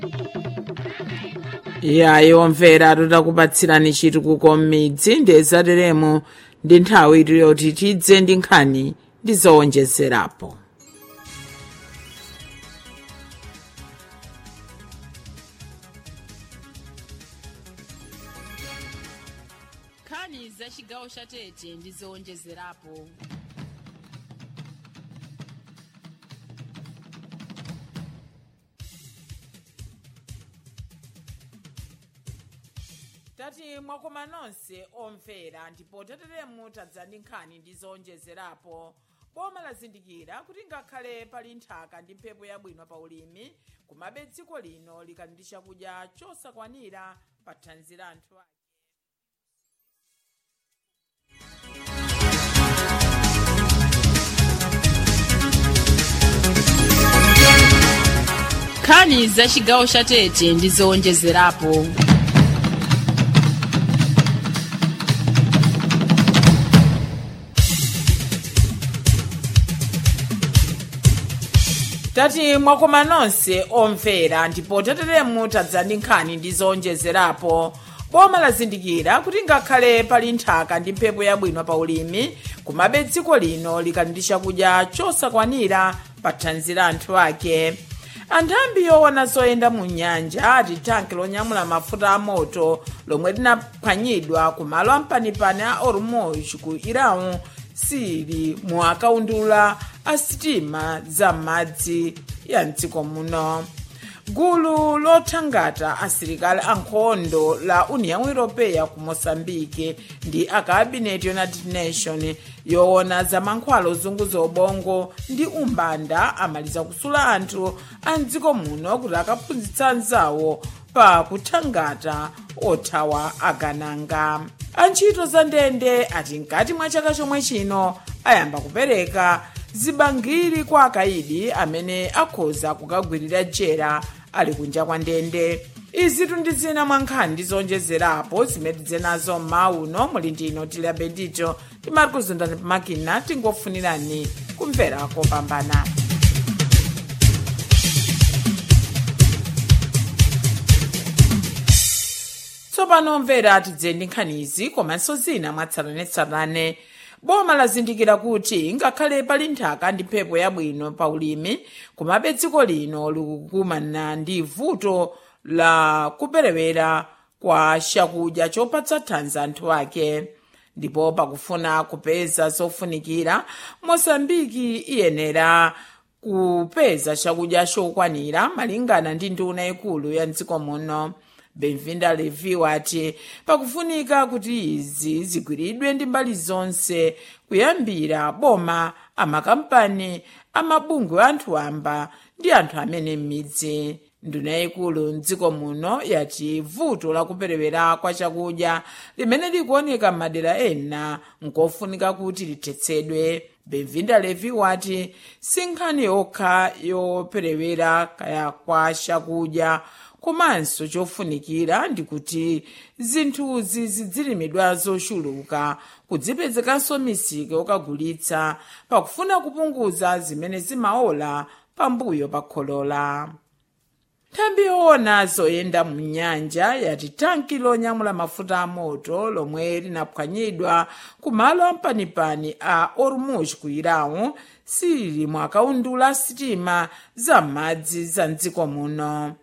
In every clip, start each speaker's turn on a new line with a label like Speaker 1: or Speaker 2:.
Speaker 1: iyayi omvera tutakupatsirani chitukuko m'midzi ndezalelemo ndi nthawi yoti tidze ndi nkhani ndi zowonjezerapo
Speaker 2: nkhani za chigawo cha tete ndi zowonjezerapo
Speaker 1: tati mwakoma nonse omvera ndipo tateremu tadza ndi nkhani ndi zowonjezerapo boma lazindikira kuti ngakhale pali nthaka ndi mphepo yabwino pa ulimi kumabe dziko lino likali ndi chakudya chosakwanira pa thanzi la anthu ake
Speaker 2: nkhani za chigawo cha tete ndi zowonjezerapo
Speaker 1: tati mwakoma nonse omvera ndipo tateremu tadza ndi nkhani ndi zowonjezerapo boma lazindikira kuti ngakhale pali nthaka ndi mphepo yabwino pa ulimi kumabe dziko lino likali ndi chakudya chosakwanira pa thanzi la anthu ake anthambi yoona zoyenda mu nyanja ati tanki lonyamula mafuta amoto lomwe linaphwanyidwa ku malo ampanipani a ormuz ku iran sili mu akaundula a sitima za m'madzi ya mdziko muno gulu lothangata asilikali ankhondo la união europeia ku moçambique ndi akabineti united nation yoona za mankhwala ozunguza ubongo ndi umbanda amaliza kusula anthu a mdziko muno kuti akaphunzitsa anzawo pa kuthangata othawa agananga antchito za ndende ati mkati mwa chaka chomwe chino ayamba kupereka zibangiri kwa akayidi amene akhoza kukagwirira jera ali kunja kwa ndende izi ndi zina mwa nkhani ndi zowonjezerapo zimene tidze nazo m'mauno muli ndino tili bendito timati kuzundani pamakina tingofunirani kumvera kopambana tsopano mvera tidze ndi nkhanizi komanso zina mwatsatanetsatane boma lazindikira kuti ngakhale pali nthaka ndi mphepo yabwino pa ulimi kumabe dziko lino likukumana ndi vuto la kuperewera kwa chakudya chopatsa thanzi anthu ake ndipo pakufuna kupeza zofunikira mosambiki iyenera kupeza chakudya chokwanira malingana ndi nduna ikulu ya mdziko muno benvinda levi wati pakufunika kuti izi zigwiridwe ndi mbali zonse kuyambira boma amakampani amabungwe anthu amba ndi anthu amene m'midzi nduna yayikulu mdziko muno yati vuto lakuperewera kwa chakudya limene likuoneka m'madera ena nkofunika kuti lithetsedwe benvinda levi wati si nkhani yokha yoperewera kaya kwa chakudya komanso chofunikira ndikuti zinthuzi zidzilimidwa zochuluka kudzipezekanso misika yokagulitsa pakufuna kupunguza zimene zimaola pambuyo pa kholola nthambi yoona zoyenda mu nyanja yati tanki lonyamula mafuta amoto lomwe linaphwanyidwa ku malo ampanipani a ormuz ku iran sili mu akaundula sitima za m'madzi za mdziko muno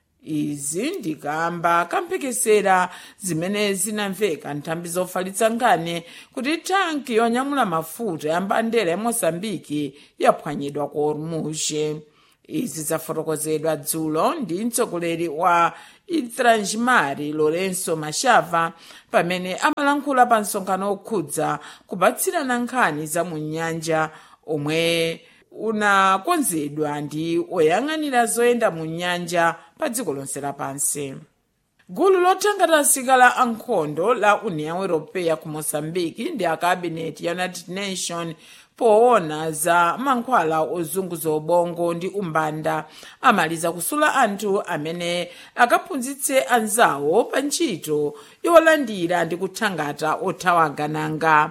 Speaker 1: izi ndikamba kamphekesera zimene zinamveka nthambi zofalitsa nkhani kuti tanki yonyamula mafuta ya mbandera ya moçambike yaphwanyidwa ku ormuz izi zafotokozedwa dzulo ndi mtsogoleri wa itranjimari lorenso machava pamene amalankhula pa msonkhano okhudza kupatsirana nkhani za mu nyanja omwe unakonzedwa ndi oyang'anira zoyenda mu nyanja pa dziko lonse lapansi gulu lothangata asilikali ankhondo la união europeia ku moçambique ndi akabineti ya united nation poona za mankhwala ozunguza ubongo ndi umbanda amaliza kusula anthu amene akaphunzitse anzawo pa ntchito yolandira ndi kuthangata othawa agananga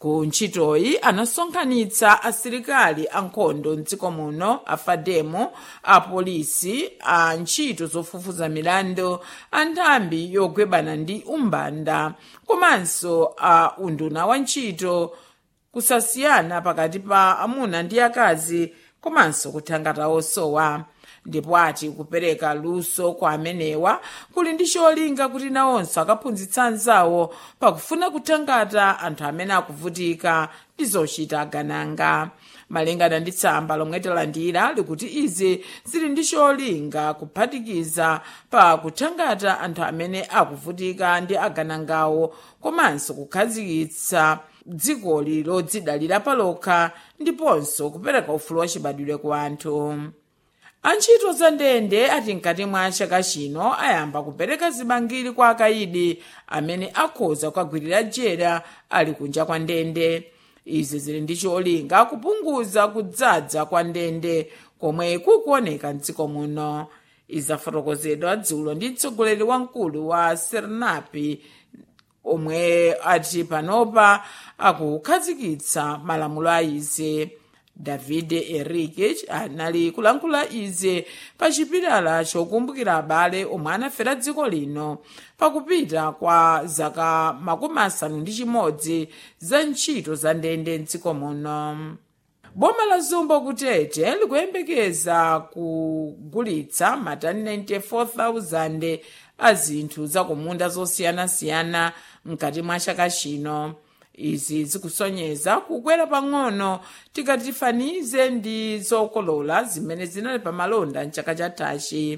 Speaker 1: ku ntchitoyi anasonkhanitsa asilikali ankhondo mdziko muno afademo apolisi a ntchito zofufuza milandu a nthambi yogwebana ndi umbanda komanso a unduna wa ntchito kusasiyana pakati pa amuna ndi akazi komanso kuthangata osowa ndipo ati kupereka luso kwa amenewa kuli ndi cholinga kuti nawonso akaphunzitsa anzawo pakufuna kuthangata anthu amene akuvutika ndi zochita agananga malingana ndi tsamba lomwe talandira likuti izi zili ndi cholinga kuphatikiza pa kuthangata anthu amene akuvutika ndi aganangawo komanso kukhazikitsa dzikoli lodzidalira palokha ndiponso kupereka ufulu wachibadwire ku anthu antchito za ndende ati mkati mwa chaka chino ayamba kupereka zibangiri kwa akayidi amene akhoza kukagwirira jera ali kunja kwa ndende izi zili ndi cholinga kupunguza kudzaza kwa ndende komwe kukuoneka mdziko muno izafotokozedwa dzulo ndi mtsogoleri wamkulu wa sernapi omwe ati panopa akukhazikitsa malamulo a izi david enrique anali kulankhula izi pa chipilala chokumbukira abale omwe anafera dziko lino pakupita kwa zaka makumi asanu ndi chimodzi za ntchito za ndende mdziko muno boma la zumbo kutete likuyembekeza kugulitsa matani 94,000 a zinthu zakumunda zosiyanasiyana mkati mwa chaka chino izi zikusonyeza kukwera pang'ono tikatifanize ndi zokolola zimene zinali pamalonda mchaka chathachi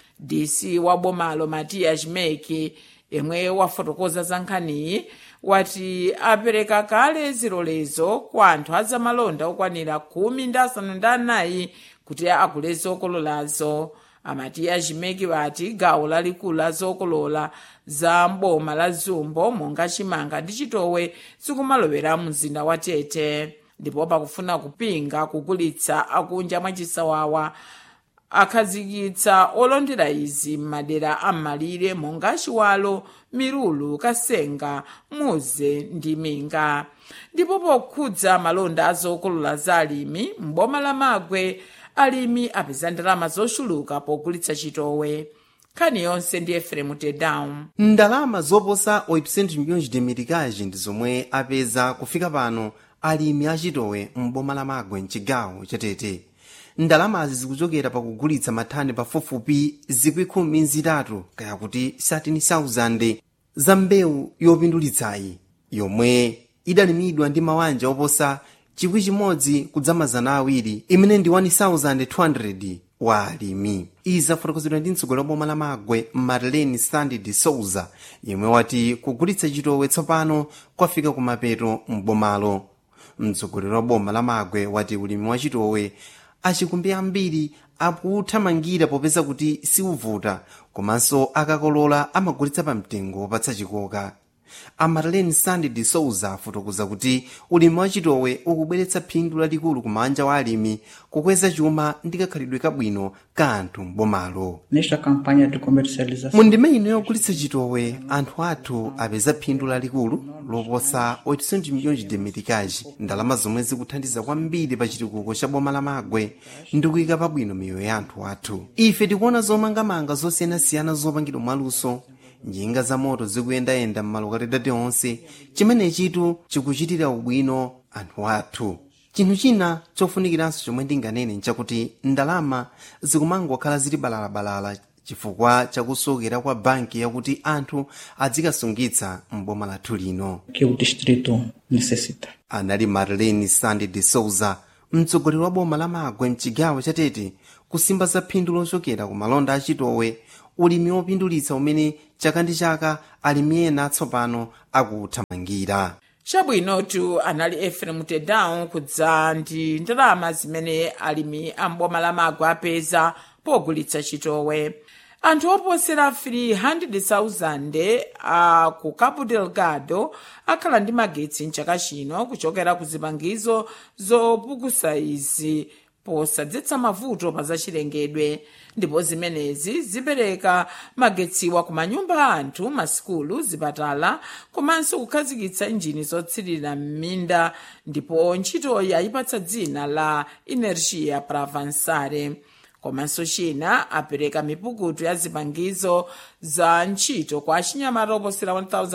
Speaker 1: dc wa bomalo matias meki yemwe wafotokoza za nkhaniyi wati apereka kale zilolezo kwa anthu azamalonda okwanira khumi ndi asanu ndi anayi kuti agule zokololazo amatiya chimeki wati gawo lalikulu la zokolola za mboma la zumbo monga chimanga ndi chitowe zikumalowera mzinda wa tete ndipo pakufuna kupinga kugulitsa akunja mwa chisawawa akhazikitsa olondera izi m'madera am'malire monga chiwalo mirulu kasenga muze ndi minga ndipo pokhudza malonda azokolola za alimi m'boma la magwe alimi apeza ndalama zochuluka pogulitsa chitowe nkhani yonse ndi efremu tedown
Speaker 3: ndalama zoposa 800 milhões de meticais ndi zomwe apeza kufika pano alimi achitowe m'boma la magwe mchigawo chatete ndalamazi zikuchokera pakugulitsa mathani pafupifupi zikwi khumi zitatu kaya kuti 13,000 za mbewu yopindulitsayi yomwe idalimidwa ndi mawanja oposa chikwi chimodzi kudzamazana awiri imene ndi 1200 wa alimi izi zafotokozedwa ndi mtsogoleri wa boma la magwe marlene sandy de souza yemwe wati kugulitsa chitowe tsopano kwafika kumapeto m'bomalo mtsogoleri wa boma la magwe wati ulimi wa chitowe achikumbi ambiri akuthamangira popeza kuti siuvuta komanso akakolola amagulitsa pa mtengo wopatsa chikoka amarlene sandy de souza afotokoza kuti ulimi wa chitowe ukubweretsa phindu lalikulu ku manja wa alimi kukweza chuma ndi kakhalidwe kabwino ka anthu m'bomalo
Speaker 4: Nesta campanha de comercialização,
Speaker 3: mu ndima ino yogulitsa chitowe anthu athu apeza phindu lalikulu loposa 800 milhões de meticais ndalama zomwe zikuthandiza kwambiri pa chitukuko cha boma la magwe ndi kuyika pabwino miyoyo ya anthu athu ife tikuona zomangamanga zosiyanasiyana zopangidwa mwaluso njinga za moto zikuyendayenda m'malokatidati onse chimenechitu chikuchitira ubwino anthu athu chinthu china chofunikiranso chomwe ndinganene nchakuti ndalama zikumangokhala zili balalabalala chifukwa chakusokera kwa banki yakuti anthu adzikasungitsa m'boma lathu lino
Speaker 4: que o distrito necessita.
Speaker 3: anali marlene sandy de souza mtsogoleri wa boma la magwe mchigawo chatete kusimba za phindu lochokera ku malonda achitowe ulimi wopindulitsa umene chaka ndi chaka alimi ena atsopano akuthamangira
Speaker 1: chabwinotu anali efrem tedown kudza ndi ndalama zimene alimi amboma la magwe apeza pogulitsa chitowe anthu oposera 300,000 a ku cabo delgado akhala ndi magetsi mchaka chino kuchokera ku zipangizo zopukusa izi posadzetsa mavuto pa zachilengedwe ndipo zimenezi zipereka magetsiwa ku manyumba a anthu masikulu zipatala komanso kukhazikitsa injini zotsirira m'minda ndipo ntchitoyi ayipatsa dzina la energia para avançare komanso china apereka mipukutu ya zipangizo za ntchito kwa achinyamata oposera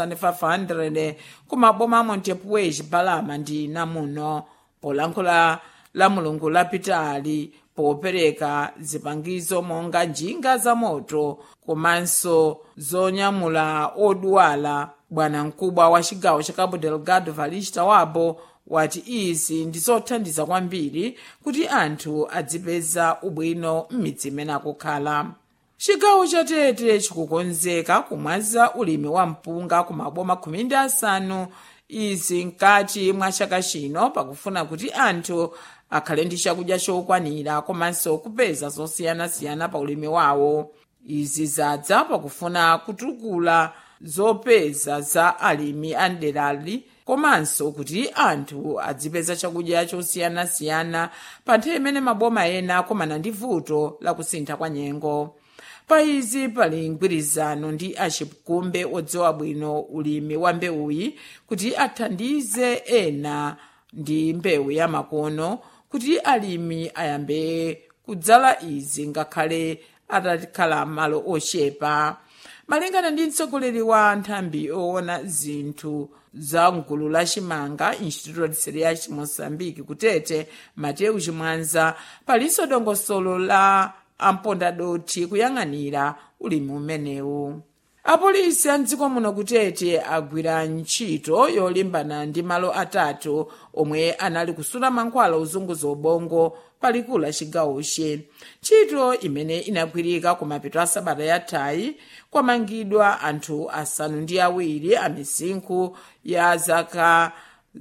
Speaker 1: 1500 ku maboma a montepuez balama ndi namuno polankhula la mulungu lapitali popereka zipangizo monga njinga za moto komanso zonyamula odwala bwana mkubwa wa chigawo cha cabo delgado valista wabo wati izi ndi zothandiza kwambiri kuti anthu adzipeza ubwino m'midzi imene akukhala chigawo cha tete chikukonzeka kumwaza ulimi wa mpunga ku maboma khumi ndi asanu izi mkati mwa chaka chino pakufuna kuti anthu akhale ndi chakudya chokwanira komanso kupeza zosiyanasiyana pa ulimi wawo izi zadza pakufuna kutukula zopeza za alimi a mderali komanso kuti anthu adzipeza chakudya chosiyanasiyana pa nthawi imene maboma ena akumana ndi vuto la kusintha kwa nyengo pa izi pali mgwirizano ndi achikumbe odziwa bwino ulimi wa mbewuyi kuti athandize ena ndi mbewu ya makono kuti alimi ayambe kudzala izi ngakhale atakhala malo ochepa malingana ndi mtsogoleri wa nthambi owona zinthu za mgulu la chimanga instituto de cereais moçambique kutete mateu chimwanza palinso dongosolo la ampondadoti kuyang'anira ulimi umenewu apolisi a mdziko muno kutete agwira ntchito yolimbana ndi malo atatu omwe anali kusula mankhwala ozunguza ubongo palikulu la chigawochi ntchito imene inagwirika ku mapeto a sabata yathayi kwamangidwa anthu asanu ndi awiri a misinkhu ya zaka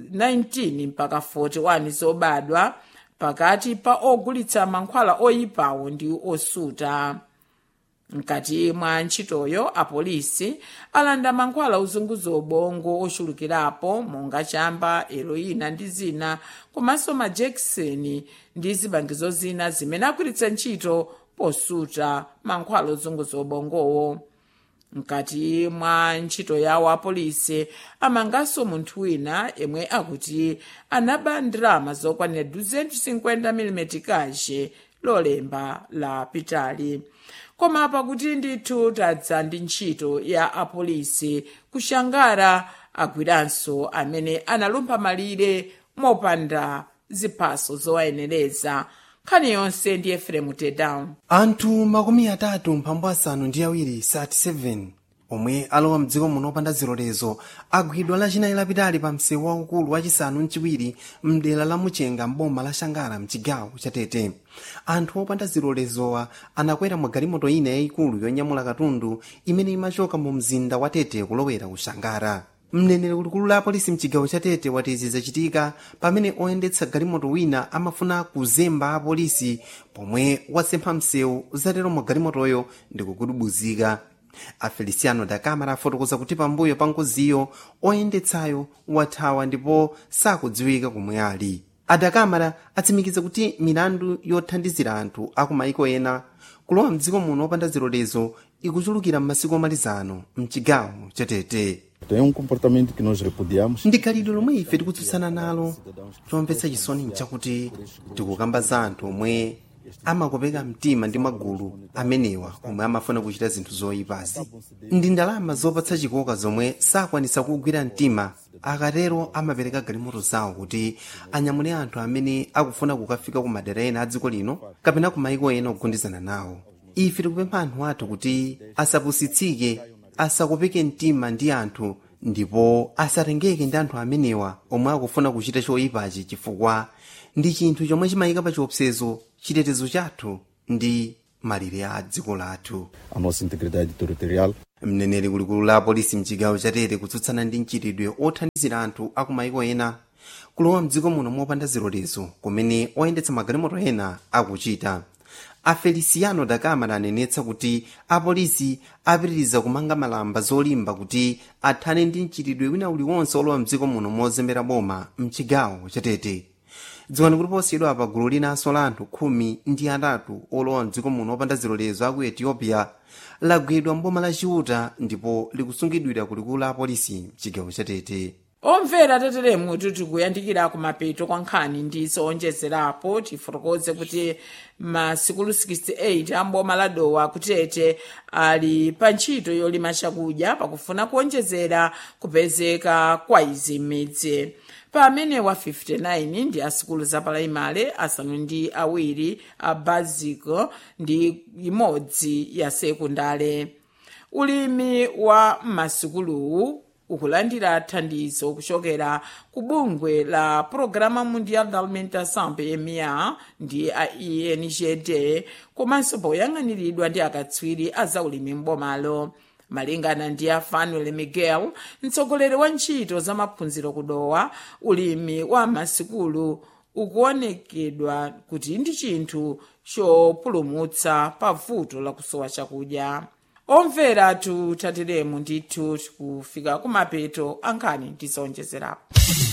Speaker 1: 19 mpaka 41 zobadwa pakati pa ogulitsa mankhwala oyipawo ndi osuta mkati mwa ntchitoyo apolisi alanda mankhwala ozunguza ubongo ochulukirapo monga chamba heroina ndi zina komanso majekiseni ndi zipangizo zina zimene agwiritsa ntchito posuta mankhwala ozunguza ubongowo mkati mwa ntchito yawo apolisi amanganso munthu wina yemwe akuti anaba ndalama zokwanira 250 mm kashe lolemba la pitali koma pakuti ndithu tadza ndi ntchito ya apolisi kushangara agwiranso amene analumpha malire mopanda ziphaso zowayenereza nkhani yonse ndi efremu tedown
Speaker 3: anthu makumi atatu mphambu asanu ndi awiri 37 omwe alowa mdziko muno opanda zilolezo agwidwa lachinayi lapitali pa msewu waukulu wachisanu mchiwiri mdera la muchenga mboma la shangara mchigawo cha tete anthu opanda zilolezowa anakwera mwa galimoto ina yayikulu yonyamula katundu imene imachoka mu mzinda wa tete kulowera ku shangara mneneri kulikulu la apolisi mchigawo cha tete wati izi zachitika pamene oyendetsa galimoto wina amafuna kuzemba apolisi pomwe wasempha msewu zatero mu galimotoyo ndi kukudubuzika afeliciano da camara afotokoza kuti pambuyo pa ngoziyo oyendetsayo wathawa ndipo sakudziwika komwe ali adakamara atsimikiza kuti milandu yothandizira anthu akumaiko ena kulowa mdziko muno opanda zilolezo ikuchulukira m'masiku omalizano mchigawo cha tete
Speaker 5: É um comportamento que nós repudiamos.
Speaker 3: ndi khalidwe lomwe ife tikutsutsana nalo chomvetsa chisoni nchakuti tikukamba za anthu omwe amakopeka mtima ndi magulu amenewa omwe amafuna kuchita zinthu zoyipazi ndi ndalama zopatsa chikoka zomwe sakwanisa kugwira mtima akatero amapereka galimoto zawo kuti anyamule anthu amene akufuna kukafika ku madera ena a dziko lino kapena ku maiko ena ogundizana nawo ife tikupempha anthu athu kuti asapusitsike asakopeke mtima ndi anthu ndipo asatengeke ndi anthu amenewa omwe akufuna kuchita choyipachi chifukwa ndi chinthu chomwe chimayika pa chiopsezo chitetezo chathu ndi malire a dziko lathu
Speaker 5: A nossa integridade territorial.
Speaker 3: mneneri kulikulu la polisi mchigawo chatete kutsutsana ndi mchitidwe othandizira anthu akumaiko ena kulowa mdziko muno mopanda zilolezo kumene oyendetsa magalimoto ena akuchita afeliciano da camara anenetsa kuti apolisi apitiriza kumanga malamba zolimba kuti athane ndi mchitidwe wina uliwonse olowa mdziko muno mozembera boma mchigawo chatete dziwani kuti posiyidwa pa gulu linanso la anthu khumi ndi atatu olowa mdziko muno opanda zilolezo aku ethiopia lagwidwa mboma la chiuta ndipo likusungidwira kulikulu la apolisi chigawo chatete
Speaker 1: omvera tateremu kuti kuyandikira kumapeto kwa nkhani ndi zowonjezerapo tifotokoze kuti masikulu 68 amboma la dowa kutete ali pa ntchito yolima chakudya pakufuna kuwonjezera kupezeka kwa izi m'midzi pamene wa 59 ndi asikulu zapalaimale asanu ndi awiri a basico ndi imodzi ya sekundale ulimi wa masikuluwu ukulandira thandizo kuchokera ku bungwe la programa mundial da alimentação pma ndi a engd komanso poyang'aniridwa ndi akatswiri a zaulimi m'bomalo malingana ndi a fanuel miguel mtsogoleri wa ntchito za maphunziro kudowa ulimi wa masikulu ukuonekedwa kuti ndi chinthu chopulumutsa pa vuto la kusowa chakudya omvera tutateremu ndithu tikufika kumapeto ankhani tizowonjezerapo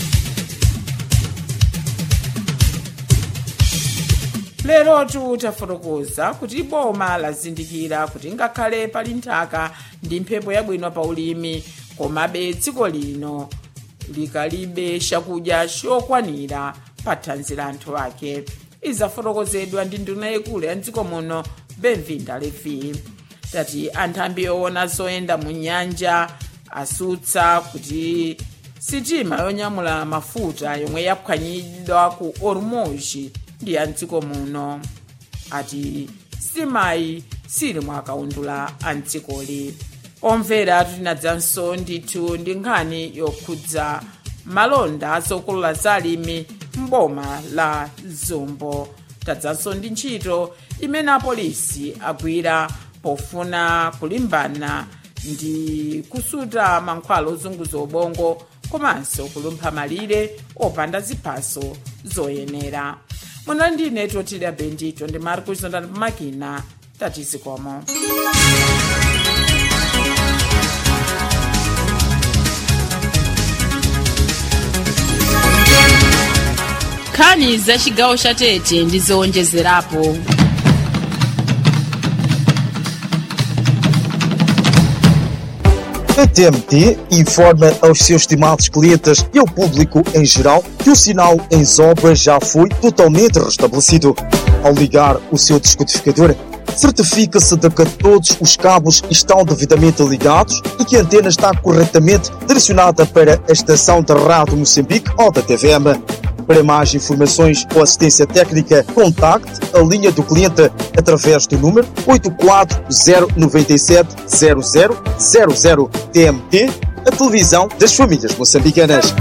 Speaker 1: lero tutafotokoza kuti boma lazindikira kuti ngakhale pali nthaka ndi mphepo yabwino pa ulimi komabe dziko lino likalibe chakudya chokwanira pa thanzi la anthu ake izafotokozedwa ndi nduna yakulu ya mdziko muno benvinda levi tati anthambi owona zoyenda mu nyanja asutsa kuti sitima yonyamula mafuta yomwe yaphwanyidwa ku ormuji ndi ya mdziko muno ati sitimayi sili mwakaundula a mdzikoli omvera tinadzanso ndithu ndi nkhani yokhudza malonda azokolola zalimi mboma la zombo tadzanso ndi ntchito imene apolisi agwira pofuna kulimbana ndi kusuta mankhwala ozunguza ubongo komanso kulumpha malire opanda ziphaso zoyenera muno ndine totira bendito ndi marcus ndani pamakina tatizikomo
Speaker 2: nkhani za chigawo cha tete ndi zowonjezerapo
Speaker 6: A TMT informa aos seus estimados clientes e ao público em geral que o sinal em obra já foi totalmente restabelecido. Ao ligar o seu descodificador, certifica-se de que todos os cabos estão devidamente ligados e que a antena está corretamente direcionada para a estação da Rádio Moçambique ou da TVM. Para mais informações ou assistência técnica, contacte a linha do cliente através do número 84097 0000 TMT, a televisão das famílias moçambicanas.